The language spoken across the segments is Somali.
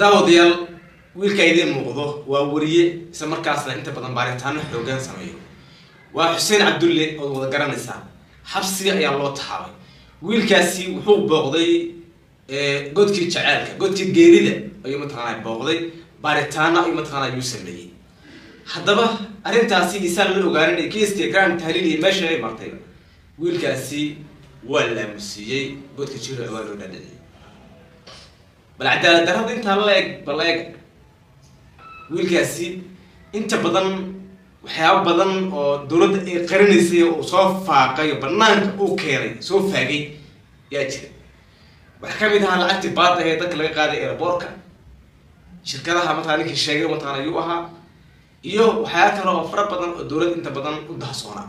daawadayaal wiilka idiin muuqdo waa wariye isla markaasna inta badan baaritaano xoogaan sameeyo waa xuseen cabdulle ood wada garanaysaa xabsiga ayaa loo taxaabay wiilkaasi wuxuu booqday godkii jaceelka godkii geerida ayuu mataqaana booqday baaritaano ayuu mataqaana ayuu sameeyey haddaba arrintaasi isaan la ogaanin kiiska grand tahliil iyo meesha ay martay wiilkaasi waa laamusiiyey godka jiro waa loo dhadhiciyay bal cadaalad darrada intaa la eg bal eeg wiilkaasi inta badan waxyaaba badan oo dowladda ay qarinaysay uu soo faaqay oo banaanka uu keenay soo faagay yaa jira waxaa kamid ahaa lacagtii baada ee dadka laga qaaday airboortka shirkadaha mataqana ninkii sheegay mataqana ayuu ahaa iyo waxyaaba kale oo fara badan oo dowladda inta badan u dahsoonaa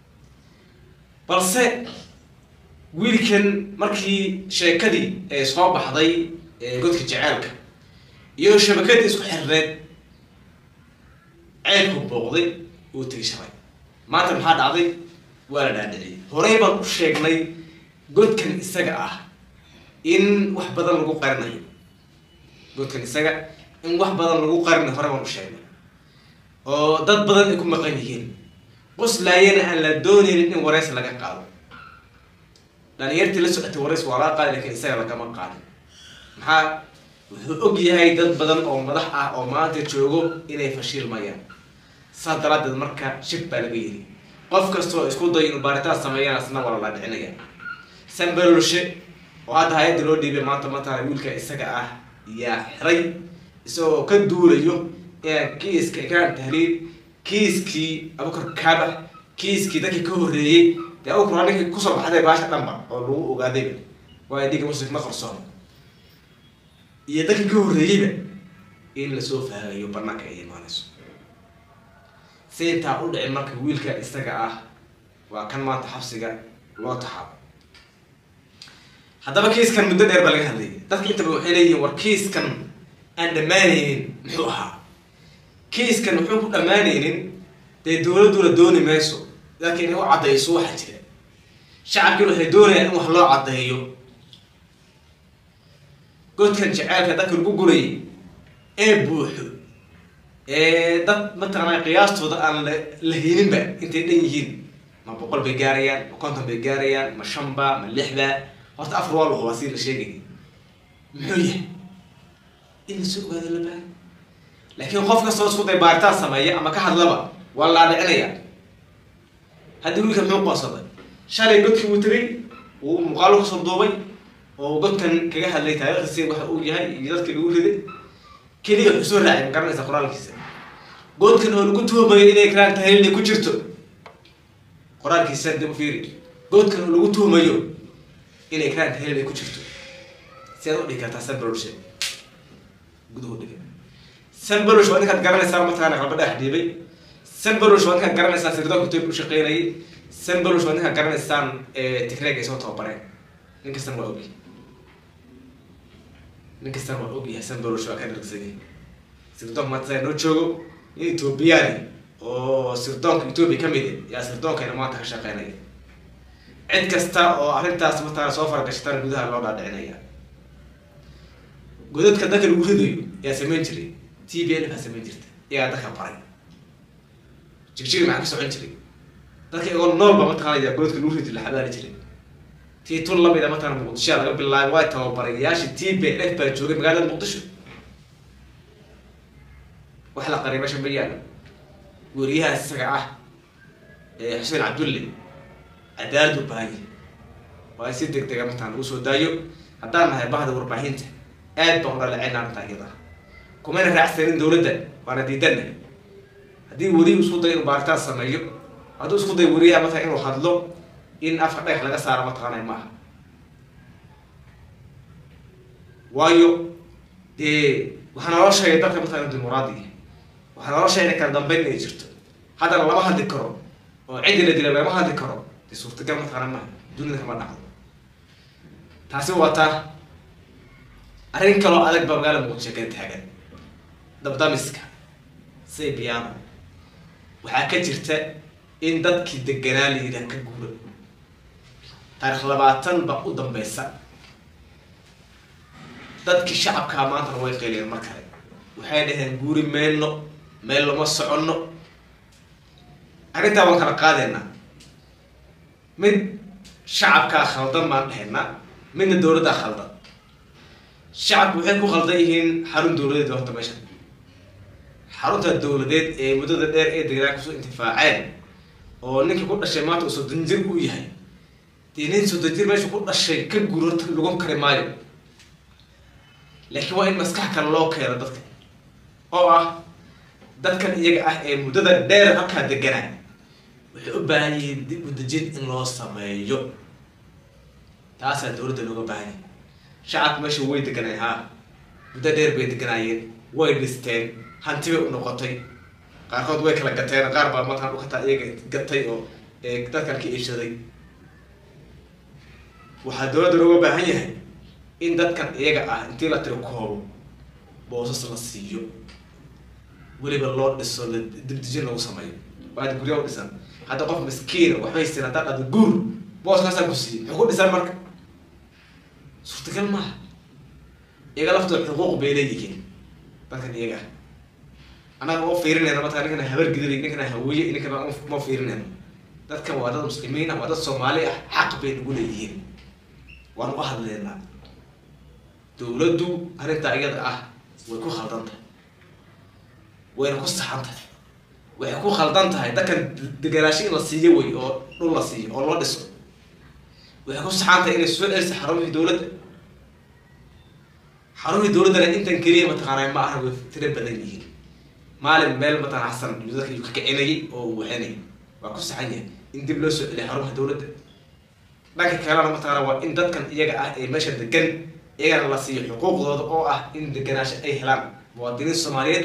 balse wiilkan markii sheekadii ee soo baxday godka jaceelka iyo shabakadii isku xirneed ceelku booqday uu tegi shalay maanta maxaa dhacday waa la dhaadhiciyay horey baan u sheegnay godkan isaga ah in wax badan lagu qarinayo godkan isaga in wax badan lagu qarinayo hore baan u sheegnay oo dad badan ay ku maqan yihiin qoslaayana aan la doonaynin in wareys laga qaado dhalinyartii la socotay wareys waa laga qaadi lakin isaga lagama qaadin maxaa wuxuu og yahay dad badan oo madax ah oo maanta joogo inay fashilmayaan saas daraadeed marka shib baa laga yiri qof kastoo isku dayo inuu baaritaan sameeyana isna waa lala dhicinaya sambalolshe oo hadda hay-adda loo dhiibay maanta matala wiilka isaga ah yaa xiray isagoo ka duulayo kiiska ikraan tahliil kiiskii abukar kaabax kiiskii dadkii ka horreeyey dee abukar waa ninkii kusoo baxday baasha dhanba oo lagu ogaadayba waa dhiga muslim ma qarsoon iyo dadkii ka horreeyeyba in lasoo faagayo banaanka ay imaanayso si intaa u dhicin marka wiilka isaga ah waa kan maanta xabsiga loo taxaabo haddaba kiiskan muddo dheer baa laga hadlayay dadka intaba waxay leeyihiin war kiiskan aan dhammaanaynin muxuu ahaa kiiskan muxuu ku dhammaanaynin dee dowladduna dooni mayso laakiin inay u caddayso waxa jira shacabkiina waxay doonayaan in wax loo caddeeyo godkan jaceelka dadka lagu gurayay ee buuxo ee dad mataqaana qiyaastooda aan la lahayninba intay dhan yihiin ma boqol bay gaarayaan ma konton bay gaarayaan ma shanba ma lixba horta afar waa lahuba si la sheegay muxuu yahay in lasoo ogaado la baahay laakiin qof kastoo isku day baaritaan sameeya ama ka hadlaba waa la dhicinaya haddii wiilka muxuu qoonsaday shalay godkii uu tegay uu muuqaalo kasoo duubay oo godkan kaga hadlay taariikhdiisi waxa uu yahay iyo dadkii lagu riday keliya wuxuu soo raacay ma garanaysa qoraalkiisa godkan oo lagu tuhumayo inay karaan tahliilay ku jirto qoraalkiisa dib u fiiri godkan oo lagu tuhumayo inay karaan tahliilay ku jirto si aad u dhigi kartaa sambaloshe guduhu dhiga sambalosh waa ninkaad garanaysaa mataqaana qalba dhex dhiibay sambalosh waa ninkaad garanaysaan sirdoonka toy u shaqeynayay sambalosh waa ninkaad garanaysaan tigreeg ay soo tababareen nin kastana waa ogyahay nin kastana waa ogyahay sambalosh waa ka dhargsanyay sirdoonka maanta saa noo joogo nin ethoobiyaani oo sirdoonka ethoobia kamid yaa sirdoonkayna maanta ka shaqeynaya cid kasta oo arrintaas mataqaana soo faragashatan gudaha loo dhaadhicinaya godadka dadka lagu ridayo yaa samayn jiray t b l baa samayn jirta iyagaa dadka baray jigjigi maxaa ka socon jiray dadka igoo noolba mataqaanaya godadka lagu ridi la xabaari jiray tii tun lamida mataqana muqdishoa laga bilaabay waa tababarayaashii t b l f baa joogay magaalada muqdisho wax la qaray meesha ma yaalo weriyahaas isaga ah xuseen cabdulle cadaalad u baahanya waa in si deg dega mataqana lagu soo daayo haddaan nahay bahda warbaahinta aad baan udhaleeceynaa arrintaa iyada kumayna raacsanin dowladda waana diidanna haddii weriyu isku dayo inuu baaritaan sameeyo hadduu isku dayo weriyaha matala inuu hadlo in afka dhagax laga saaro mataqaanay ma aha waayo dee waxaa naloo sheegay dalka mataqana dimuqraadiga waxaa naloo sheegay kala dambeyn inay jirto haddana lama hadli karo oo ciddi la dila lama hadli karo dee suurtagal mataqaana maha dunida kama dhacdo taasi waa taa arrin kaloo adag baa magaala muqdisho kala taagan dabdamiska say biyaano waxaa ka jirta in dadkii deganaa la yidhaha ka guuro taarikh labaatan baa u dambeysa dadkii shacabkaa maantana way qeyliyeen mar kale waxay dhaheen guuri meyno meel lama soconno arrintaa waan kala qaadeynaa mid shacabkaa khaldan baan dhahaynaa midna dowladdaa khaldan shacabku waxay ku khaldan yihiin xarun dowladeed horta meesha xarunta dowladeed ee muddada dheer ee deganaa kusoo intifaaceen oo ninkii ku dhashay maanta uu soddon jir uu yahay dee nin soddon jir meesha ku dhashay ka guro lagon kari maayo laakiin waa in maskax kale loo keeno dadka oo ah dadkan iyaga ah ee muddada dheer halkaa deganaa waxay u baahan yihiin dib u dejin in loo sameeyo taasaa dowladda looga baahan yahay shacabka meesha way deganay haa muddo dheer bay deganaayeen way dhisteen hanti bay u noqotay qaarkood way kala gateen qaar baa markaan ukataa iyaga gatay oo dadkan ka iibsaday waxaa dowladda looga baahan yahay in dadkan iyaga ah intii la tiro koobo boosas la siiyo weliba loo dhiso la dibdijin lagu sameeyo waad gurya u dhisan hadda qof miskiina waxbay siin haddaa dhado guur booskaasaan ku siiyey muxuu ku dhisan marka suurtagal maaha iyaga laftooda xuquuq bay leeyihiin dadkan iyaga ah annaga ma fiirinayna markaa ninkana habar gidiray ninkana hawiye ninkana ma fiirinayno dadkan waa dad muslimiin ah waa dad soomaali ah xaq bay nagu leeyihiin waan u hadleynaa dowladdu arrintaa iyada ah way ku khaldan tahay wayna ku saxan tahay waxay ku khaldan tahay dadkan deganaansho in la siiyo wey oo dhul la siiyo oo loo dhiso waxay ku saxan tahay inay soo celiso xarumihii dowladda xarumihii dowladdana intan keliya mataqaanaa ma aha way tiro badan yihiin maalin meel mataqana xasan dadka uu ka kicinayay oo uu waxinayay waa ku saxan yahay in dib loo soo celiyo xarumaha dowladda dhanka kalena mataqaana waa in dadkan iyaga ah ee meesha degan iyagana la siiyo xuquuqdooda oo ah in deganaasho ay helaan muwaadiniin soomaaliyeed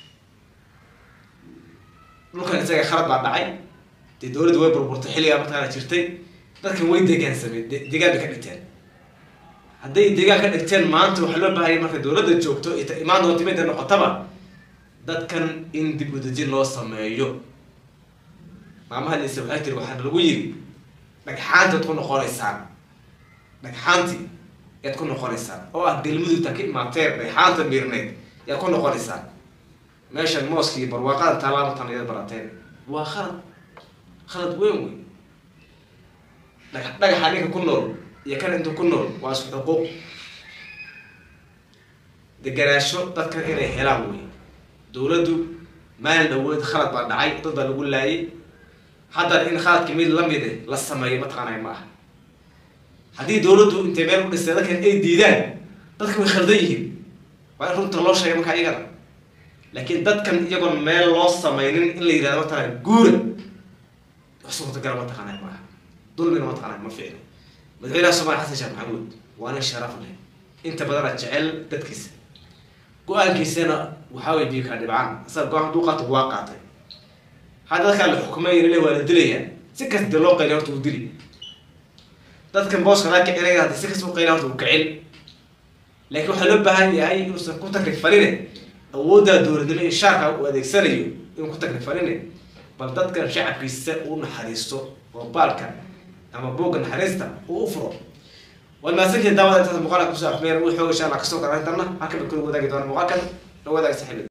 dhulkan isaga khalad baa dhacay dee dowladda way burburtay xilligaa mataqaana jirtay dadkan way degaansameen degaan bay ka dhigteen hadday degaan ka dhigteen maanta waxaa loo baahaya marka dowladda joogto ita imaan doonta midda noqotaba dadkan in dib u dejin loo sameeyo maamahadiisa waxay tiri waxaana lagu yiri dhagxaantaad ku noqonaysaan dhagxaantii yaad ku noqonaysaan oo ah galmudugta ka imaateen dhagxaanta miirneyd yaad ku noqonaysaan meeshan mooskii barwaaqada taalaamatan yaad barateen waa khalad khalad weyn wey dhaga dhagaxa ninka ku nool iyo kan inta ku nool waa isku xuquuq deganaasho dadkan inay helaan wey dowladdu maalin dhawood khalad baa dhacay dad baa lagu laayay haddana in khaladka mid lamide la sameeyo mataqaanay ma aha haddii dowladdu intay meel u dhistay dadkan ay diidaan dadka way khaldan yihiin waa in runta loo sheegay markaa iyagana laakiin dadkan iyagoon meel loo sameynin in la yidhahdo mataqana guura wax suurtagala mataqaanay ma aha dulmina mataqaanay ma fiicno madaxweynaha soomaliya xasan sheekh maxamuud waa nin sharaf leh inta badana jecel dadkiisa go-aankiisana waxaa way biyo kaa dhibcaan asaga go-aan hadduu qaato waa qaatay hadda dadkaa la xukumay le waa la dilayaa si kasta dee loo qayliya horta uu dili dadkan booska laa kicinaya haddi si kasta u qayliya horta uu kicin laakiin waxaa loo baahan yahay inuusan ku takrifaline awooddaa dowladnimo iyo shaarka uu adeegsanayo inuu ku takrifaline bal dadkan shacabkiisa uu naxariisto oo baalka ama buugga naxariista uu u furo waad mahadsantihin daawada intaas muuqaalka kusoo afmeer wuu xooga insha allah kasoo kara intana halkan bay kula wadaagi doona muuqaalkan la wadaag saxiibada